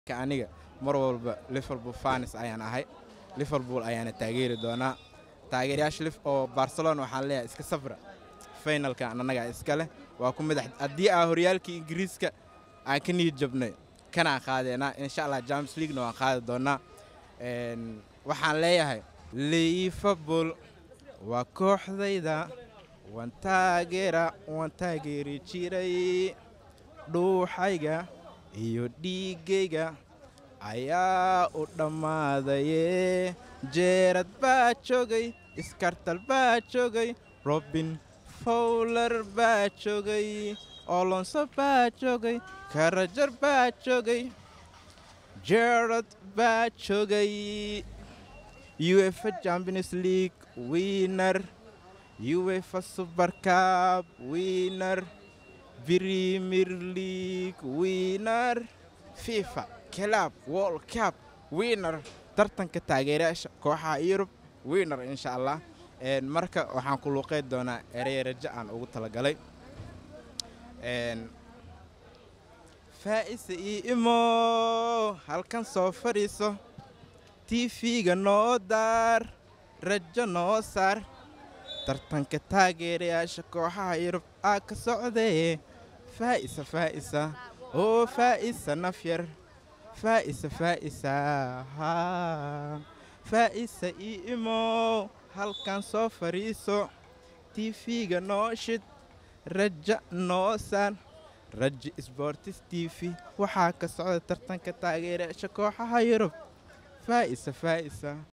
ka aniga mar walba liverpool fanis ayaan ahay liverpool ayaana taageeri doonaa taageerayaasha lif oo barcelona waxaan leeyahay iska safra finalka annagaa iska leh waa ku madax haddii aa horyaalkii ingiriiska aan ka niyad jabnay kanaan qaadeenaa insha allah james leaguena waan qaadi doonaa Een, waxaan leeyahay liverpool waa kooxdayda waan taageera waan taageeri jiray dhuuxayga iyo dhiiggayga ayaa u dhammaadaye jeerad baa joogay iskartal baa joogay robin fowler baa joogay olonso baa joogay karajar baa joogay jerad baa joogay uefa champions league winner uefa super cup winner premier league winner fifa club world cup winner tartanka taageerayaasha kooxaha yurub winner insha allah Een, marka waxaan ku luuqeyn doonaa erey rajo aan ugu talagalay Een, faa'isa ii imo halkan soo fadhiiso tv-ga noo daar rajo noo saar tartanka taageerayaasha kooxaha yurub aa ka socdee faa'isa faa'isa oo faa'isa nafyar faa'isa faa'isa haa faa'isa ii imo halkan soo fadhiiso tv-ga noo shid raja noo saar raji sportis t v waxaa ka socda tartanka taageerayaasha kooxaha yurub faa'isa faa'isa